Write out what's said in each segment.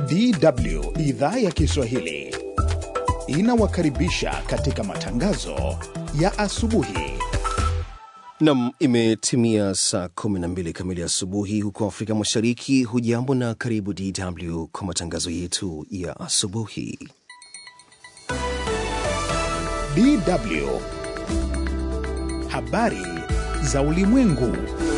DW idhaa ya Kiswahili inawakaribisha katika matangazo ya asubuhi. Nam, imetimia saa 12 kamili asubuhi huko Afrika Mashariki. Hujambo na karibu DW kwa matangazo yetu ya asubuhi. DW habari za ulimwengu.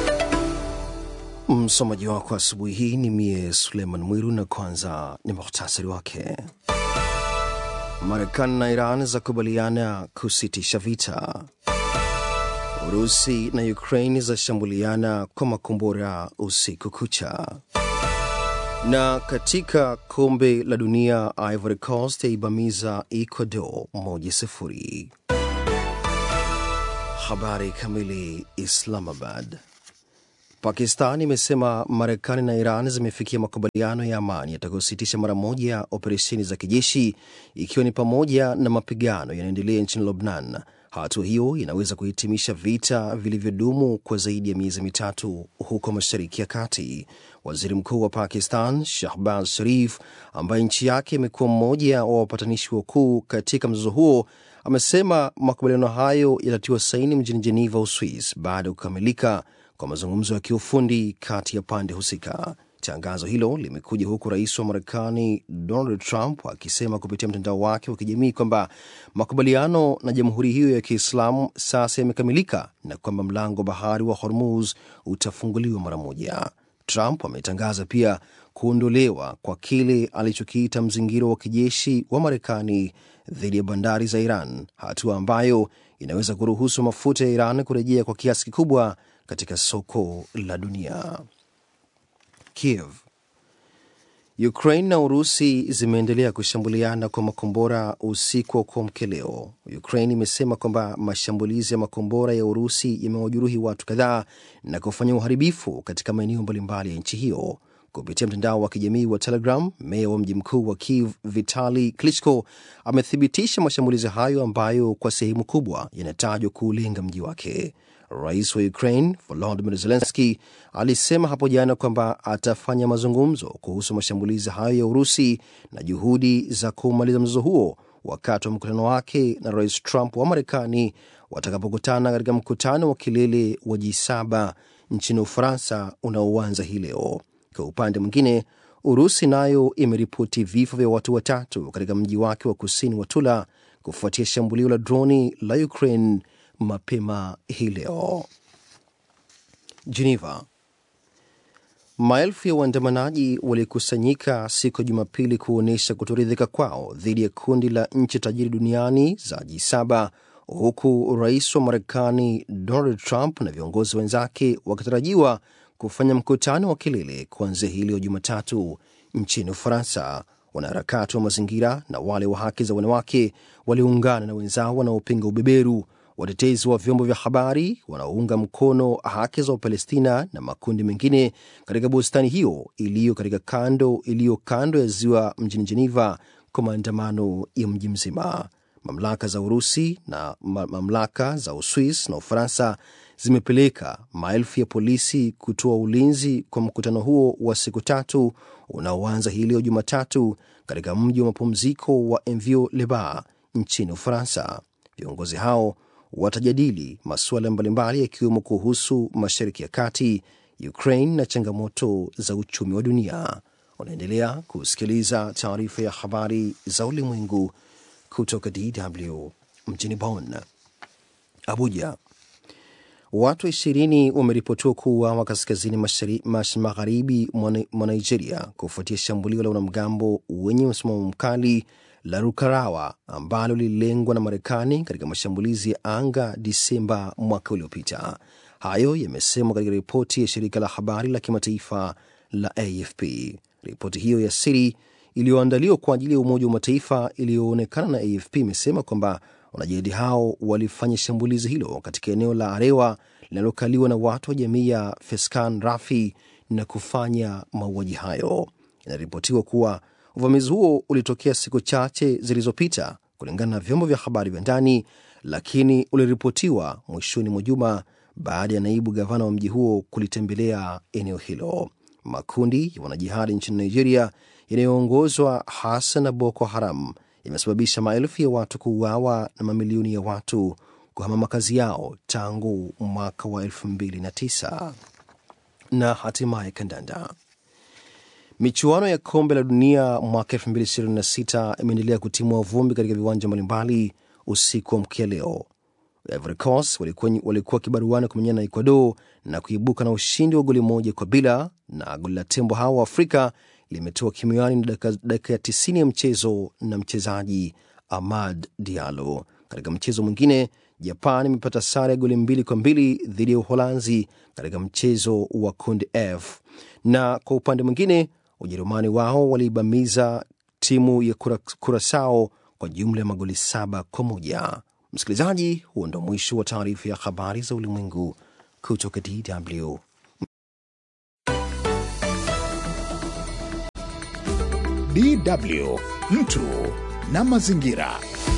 Msomaji wako asubuhi hii ni mie Suleiman Mwiru, na kwanza ni muhtasari wake. Marekani na Iran zakubaliana kusitisha vita. Urusi na Ukraine zashambuliana kwa makombora usiku kucha. Na katika kombe la dunia, Ivory Coast yaibamiza Ecuador moja sifuri. Habari kamili. Islamabad. Pakistan imesema Marekani na Iran zimefikia makubaliano ya amani yatakayositisha mara moja operesheni za kijeshi ikiwa ni pamoja na mapigano yanaendelea nchini Lebanon. Hatua hiyo inaweza kuhitimisha vita vilivyodumu kwa zaidi ya miezi mitatu huko Mashariki ya Kati. Waziri Mkuu wa Pakistan Shahbaz Sharif, ambaye nchi yake imekuwa mmoja wa wapatanishi wakuu katika mzozo huo, amesema makubaliano hayo yatatiwa saini mjini Jeneva, Uswis, baada ya kukamilika kwa mazungumzo ya kiufundi kati ya pande husika. Tangazo hilo limekuja huku rais wa Marekani Donald Trump akisema kupitia mtandao wake wa kijamii kwamba makubaliano na jamhuri hiyo ya Kiislamu sasa yamekamilika na kwamba mlango wa bahari wa Hormuz utafunguliwa mara moja. Trump ametangaza pia kuondolewa kwa kile alichokiita mzingiro wa kijeshi wa Marekani dhidi ya bandari za Iran, hatua ambayo inaweza kuruhusu mafuta ya Iran kurejea kwa kiasi kikubwa katika soko la dunia. Kiev. Ukraine na Urusi zimeendelea kushambuliana kwa makombora usiku wa kuamkia leo. Ukraine imesema kwamba mashambulizi ya makombora ya Urusi yamewajeruhi watu kadhaa na kufanya uharibifu katika maeneo mbalimbali ya nchi hiyo. Kupitia mtandao wa kijamii wa Telegram, meya wa mji mkuu wa Kiev Vitali Klitschko amethibitisha mashambulizi hayo ambayo kwa sehemu kubwa yanatajwa kuulenga mji wake. Rais wa Ukraine Volodymyr Zelensky alisema hapo jana kwamba atafanya mazungumzo kuhusu mashambulizi hayo ya Urusi na juhudi za kumaliza mzozo huo wakati wa mkutano wake na Rais Trump wa Marekani watakapokutana katika mkutano wa kilele wa G7 nchini Ufaransa unaoanza hii leo. Kwa upande mwingine, Urusi nayo imeripoti vifo vya watu watatu katika mji wake wa kusini wa Tula kufuatia shambulio la droni la Ukraine mapema hii leo. Geneva. Maelfu ya waandamanaji walikusanyika siku ya Jumapili kuonyesha kutoridhika kwao dhidi ya kundi la nchi tajiri duniani za G7 huku rais wa Marekani Donald Trump na viongozi wenzake wakitarajiwa kufanya mkutano wa kilele kuanzia hii leo Jumatatu nchini Ufaransa. Wanaharakati wa mazingira na wale wa haki za wanawake waliungana na wenzao wanaopinga ubeberu watetezi wa vyombo vya habari wanaounga mkono haki za Wapalestina na makundi mengine katika bustani hiyo iliyo katika kando iliyo kando ya ziwa mjini Geneva kwa maandamano ya mji mzima. Mamlaka za Urusi na mamlaka za Uswis na Ufaransa zimepeleka maelfu ya polisi kutoa ulinzi kwa mkutano huo wa siku tatu unaoanza hii leo Jumatatu katika mji wa mapumziko wa Envieux-les-Bains nchini Ufaransa. Viongozi hao watajadili masuala mbalimbali yakiwemo kuhusu Mashariki ya Kati, Ukraine na changamoto za uchumi wa dunia. Unaendelea kusikiliza taarifa ya habari za ulimwengu kutoka DW mjini Bonn. Abuja. Watu ishirini wameripotiwa kuuawa kaskazini magharibi mwa Nigeria kufuatia shambulio la wanamgambo wenye msimamo mkali la Rukarawa ambalo lililengwa na Marekani katika mashambulizi ya anga Disemba mwaka uliopita. Hayo yamesemwa katika ripoti ya shirika la habari la kimataifa la AFP. Ripoti hiyo ya siri iliyoandaliwa kwa ajili ya Umoja wa Mataifa iliyoonekana na AFP imesema kwamba wanajihadi hao walifanya shambulizi hilo katika eneo la Arewa linalokaliwa na watu wa jamii ya Feskan Rafi na kufanya mauaji hayo. Inaripotiwa kuwa uvamizi huo ulitokea siku chache zilizopita kulingana na vyombo vya habari vya ndani, lakini uliripotiwa mwishoni mwa juma baada ya naibu gavana wa mji huo kulitembelea eneo hilo. makundi ya wanajihadi nchini Nigeria yanayoongozwa hasa na Boko Haram yamesababisha maelfu ya watu kuuawa na mamilioni ya watu kuhama makazi yao tangu mwaka wa 2009 na hatimaye kandanda. Michuano ya kombe la dunia mwaka 2026 imeendelea kutimua vumbi katika viwanja mbalimbali usiku wa mkia leo. Ivory Coast walikuwa walikuwa kibaruani kumenyana na Ecuador na kuibuka na ushindi wa goli moja kwa bila, na goli la tembo hao wa Afrika limetoa kimiani na dakika ya 90 ya mchezo na mchezaji Amad Diallo. Katika mchezo mwingine, Japan imepata sare ya goli mbili kwa mbili dhidi ya Uholanzi katika mchezo wa kundi F, na kwa upande mwingine Ujerumani wao waliibamiza timu ya Kurasao kwa jumla ya magoli saba kwa moja. Msikilizaji, huo ndo mwisho wa taarifa ya habari za ulimwengu kutoka DW. DW mtu na mazingira.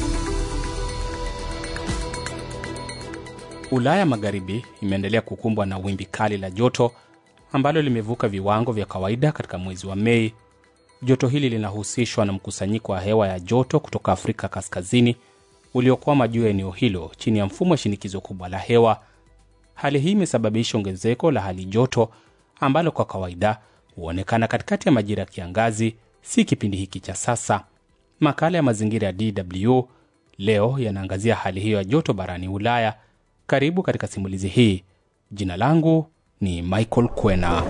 Ulaya Magharibi imeendelea kukumbwa na wimbi kali la joto ambalo limevuka viwango vya kawaida katika mwezi wa Mei. Joto hili linahusishwa na mkusanyiko wa hewa ya joto kutoka Afrika Kaskazini uliokwama juu ya eneo hilo chini ya mfumo wa shinikizo kubwa la hewa. Hali hii imesababisha ongezeko la hali joto ambalo kwa kawaida huonekana katikati ya majira ya kiangazi, si kipindi hiki cha sasa. Makala ya mazingira ya DW leo yanaangazia hali hiyo ya joto barani Ulaya. Karibu katika simulizi hii. Jina langu ni Michael Kwena.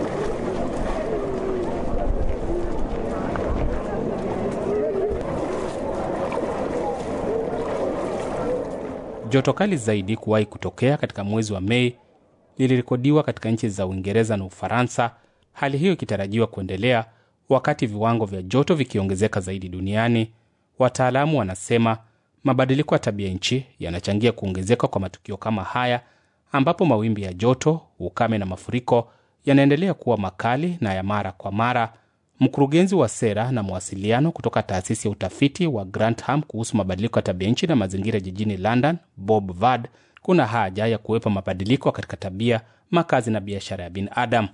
Joto kali zaidi kuwahi kutokea katika mwezi wa Mei lilirekodiwa katika nchi za Uingereza na Ufaransa, hali hiyo ikitarajiwa kuendelea wakati viwango vya joto vikiongezeka zaidi duniani. Wataalamu wanasema mabadiliko ya tabia nchi yanachangia kuongezeka kwa matukio kama haya, ambapo mawimbi ya joto, ukame na mafuriko yanaendelea kuwa makali na ya mara kwa mara. Mkurugenzi wa sera na mawasiliano kutoka taasisi ya utafiti wa Grantham kuhusu mabadiliko ya tabia nchi na mazingira jijini London, Bob Vard, kuna haja ya kuwepo mabadiliko katika tabia, makazi na biashara ya binadamu.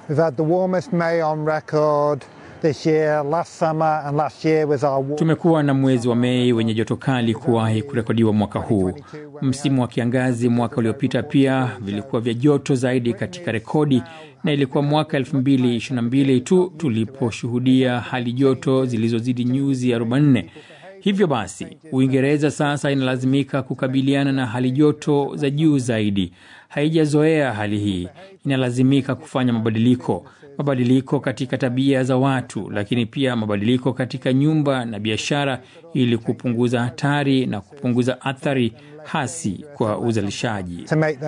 Tumekuwa na mwezi wa Mei wenye joto kali kuwahi kurekodiwa mwaka huu. Msimu wa kiangazi mwaka uliopita pia vilikuwa vya joto zaidi katika rekodi, na ilikuwa mwaka 2022 tu tuliposhuhudia hali joto zilizozidi nyuzi 44. Hivyo basi, Uingereza sasa inalazimika kukabiliana na hali joto za juu zaidi. Haijazoea hali hii, inalazimika kufanya mabadiliko mabadiliko katika tabia za watu, lakini pia mabadiliko katika nyumba na biashara, ili kupunguza hatari na kupunguza athari hasi kwa uzalishaji.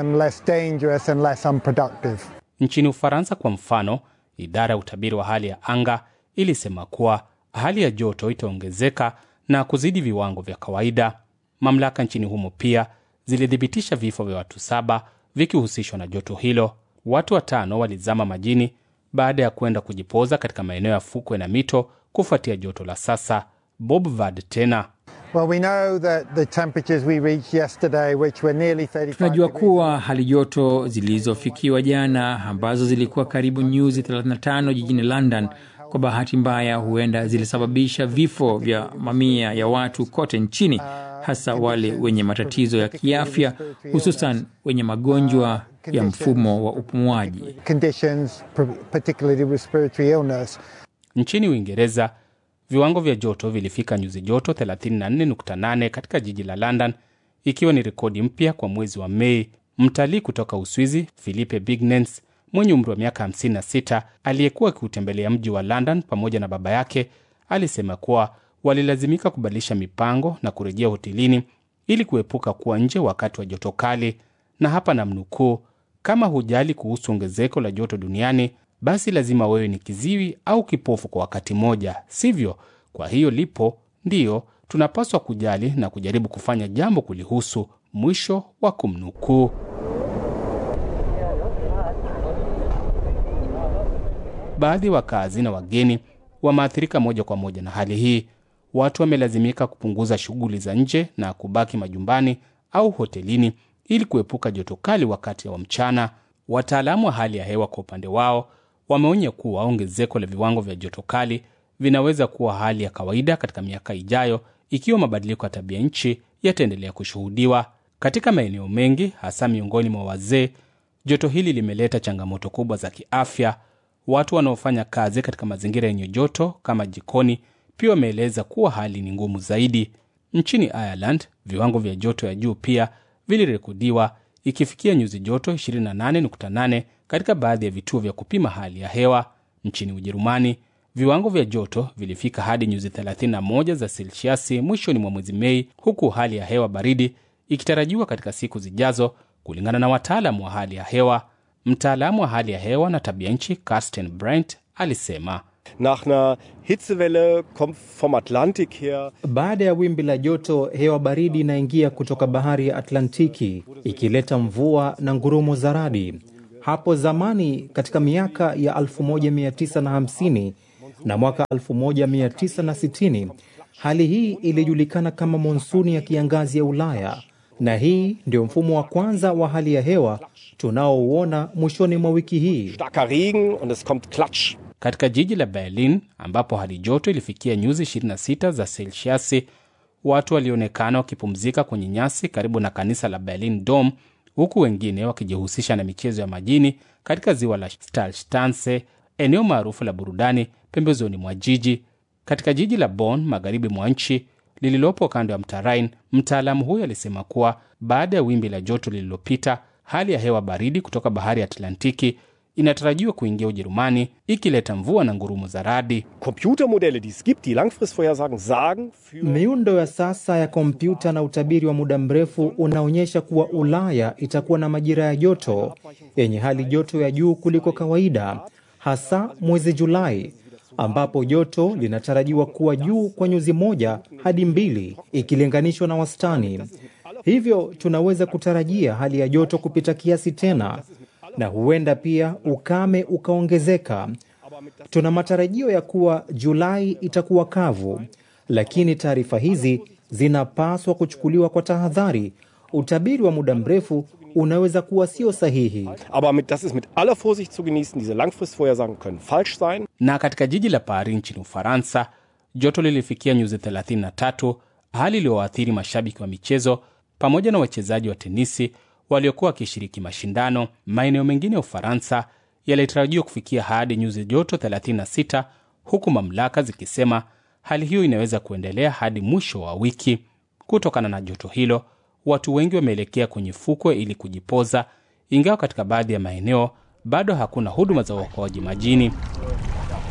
Nchini Ufaransa kwa mfano, idara ya utabiri wa hali ya anga ilisema kuwa hali ya joto itaongezeka na kuzidi viwango vya kawaida. Mamlaka nchini humo pia zilithibitisha vifo vya watu saba vikihusishwa na joto hilo. Watu watano walizama majini baada ya kwenda kujipoza katika maeneo ya fukwe na mito kufuatia joto la sasa. Bob Vard tena Well, we know that the temperatures we reached yesterday, which were nearly 35 Tunajua degrees kuwa hali joto zilizofikiwa jana ambazo zilikuwa karibu nyuzi 35 jijini London, kwa bahati mbaya, huenda zilisababisha vifo vya mamia ya watu kote nchini, hasa wale wenye matatizo ya kiafya, hususan wenye magonjwa ya mfumo wa upumuaji. conditions, particularly respiratory illness. Nchini Uingereza, viwango vya joto vilifika nyuzi joto 34.8 katika jiji la London, ikiwa ni rekodi mpya kwa mwezi wa Mei. Mtalii kutoka Uswizi Philippe Bignens mwenye umri wa miaka 56 aliyekuwa akiutembelea mji wa London pamoja na baba yake alisema kuwa walilazimika kubadilisha mipango na kurejea hotelini ili kuepuka kuwa nje wakati wa joto kali, na hapa namnukuu: kama hujali kuhusu ongezeko la joto duniani, basi lazima wewe ni kiziwi au kipofu kwa wakati mmoja, sivyo? Kwa hiyo lipo, ndiyo tunapaswa kujali na kujaribu kufanya jambo kulihusu. Mwisho wa kumnukuu. Baadhi ya wakazi na wageni wameathirika moja kwa moja na hali hii. Watu wamelazimika kupunguza shughuli za nje na kubaki majumbani au hotelini ili kuepuka joto kali wakati wa mchana. Wataalamu wa hali ya hewa kwa upande wao wameonya kuwa ongezeko la viwango vya joto kali vinaweza kuwa hali ya kawaida katika miaka ijayo ikiwa mabadiliko ya tabia nchi yataendelea kushuhudiwa. Katika maeneo mengi, hasa miongoni mwa wazee, joto hili limeleta changamoto kubwa za kiafya. Watu wanaofanya kazi katika mazingira yenye joto kama jikoni pia wameeleza kuwa hali ni ngumu zaidi. Nchini Ireland, viwango vya joto ya juu pia vilirekodiwa ikifikia nyuzi joto 28.8 katika baadhi ya vituo vya kupima hali ya hewa. Nchini Ujerumani, viwango vya joto vilifika hadi nyuzi 31 za selsiasi mwishoni mwa mwezi Mei, huku hali ya hewa baridi ikitarajiwa katika siku zijazo, kulingana na wataalamu wa hali ya hewa. Mtaalamu wa hali ya hewa na tabia nchi Carsten Brent alisema Nach einer Hitzewelle kommt vom Atlantik her. Baada ya wimbi la joto, hewa baridi inaingia kutoka bahari ya Atlantiki ikileta mvua na ngurumo za radi. Hapo zamani katika miaka ya 1950 na mwaka 1960 hali hii ilijulikana kama monsuni ya kiangazi ya Ulaya, na hii ndio mfumo wa kwanza wa hali ya hewa tunaouona mwishoni mwa wiki hii. Starker Regen und es kommt Klatsch. Katika jiji la Berlin ambapo hali joto ilifikia nyuzi 26 za selsiasi, watu walionekana wakipumzika kwenye nyasi karibu na kanisa la Berlin Dome, huku wengine wakijihusisha na michezo ya majini katika ziwa la Stalstanse, eneo maarufu la burudani pembezoni mwa jiji. Katika jiji la Bonn, magharibi mwa nchi lililopo kando ya mto Rhine, mtaalamu huyo alisema kuwa baada ya wimbi la joto lililopita, hali ya hewa baridi kutoka bahari ya Atlantiki inatarajiwa kuingia Ujerumani ikileta mvua na ngurumo za radi. Computermodelle, die es gibt, die Langfristvorhersagen sagen für Miundo ya sasa ya kompyuta na utabiri wa muda mrefu unaonyesha kuwa Ulaya itakuwa na majira ya joto yenye hali joto ya juu kuliko kawaida, hasa mwezi Julai ambapo joto linatarajiwa kuwa juu kwa nyuzi moja hadi mbili ikilinganishwa na wastani. Hivyo tunaweza kutarajia hali ya joto kupita kiasi tena, na huenda pia ukame ukaongezeka. Tuna matarajio ya kuwa Julai itakuwa kavu, lakini taarifa hizi zinapaswa kuchukuliwa kwa tahadhari. Utabiri wa muda mrefu unaweza kuwa sio sahihi. Aber mit, das ist mit aller Vorsicht zu genießen. Diese Langfristvorhersagen können falsch sein. Na katika jiji la Paris nchini Ufaransa, joto lilifikia nyuzi 33, hali iliyoathiri mashabiki wa michezo pamoja na wachezaji wa tenisi waliokuwa wakishiriki mashindano. Maeneo mengine ya Ufaransa yalitarajiwa kufikia hadi nyuzi joto 36, huku mamlaka zikisema hali hiyo inaweza kuendelea hadi mwisho wa wiki. Kutokana na joto hilo, watu wengi wameelekea kwenye fukwe ili kujipoza, ingawa katika baadhi ya maeneo bado hakuna huduma za uokoaji majini.